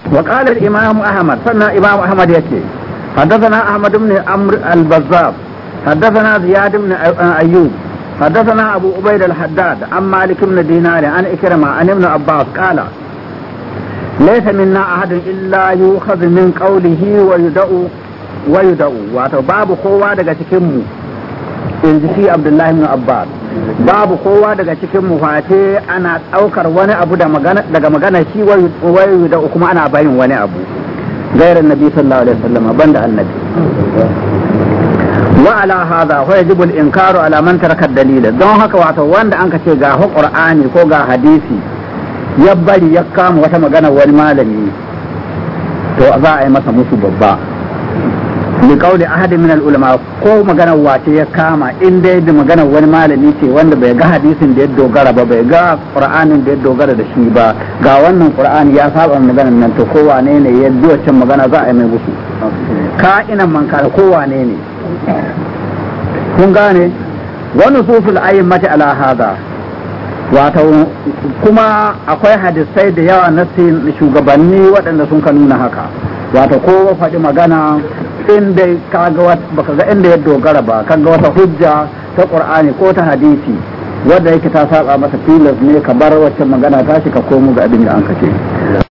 وقال الإمام أحمد سنة إمام أحمد يكي حدثنا أحمد بن عمرو البزاب حدثنا زياد بن أيوب حدثنا أبو عبيد الحداد عن مالك بن دينار عن إكرمة عن ابن عباس قال ليس منا أحد إلا يؤخذ من قوله ويدعو ويدعو wato babu kowa daga cikin mu in ji shi Abdullahi ibn Abbas babu kowa daga cikin mu face ana daukar wani abu daga magana shi wayu da kuma ana bayin wani abu gairar nabi sallallahu alaihi wasallam banda annabi wa ala hadha fa yajibu al-inkaru ala man taraka dalila don haka wato wanda an ka ce ga qur'ani ko ga hadisi ya bari ya kama wata magana wani malami to za a yi masa musu babba li qawli ahad min al ulama ko magana wace ya kama in dai da magana wani malami ce wanda bai ga hadisin da ya dogara ba bai ga qur'anin da ya dogara da shi ba ga wannan qur'ani ya saba maganar nan to ko wane ne ya bi wacce magana za a yi mai musu ka ina man kare ko wane ne kun gane wani susul ayyamati ala hada wato kuma akwai hadisai da yawa na shugabanni waɗanda sun ka nuna haka wato ko faɗi magana inda kaga baka ga inda ya dogara ba kaga wata hujja ta qur'ani ko ta hadisi wadda yake ta saba masa tilas ne ka bar wacce magana ta shi ka komo ga abin da an kace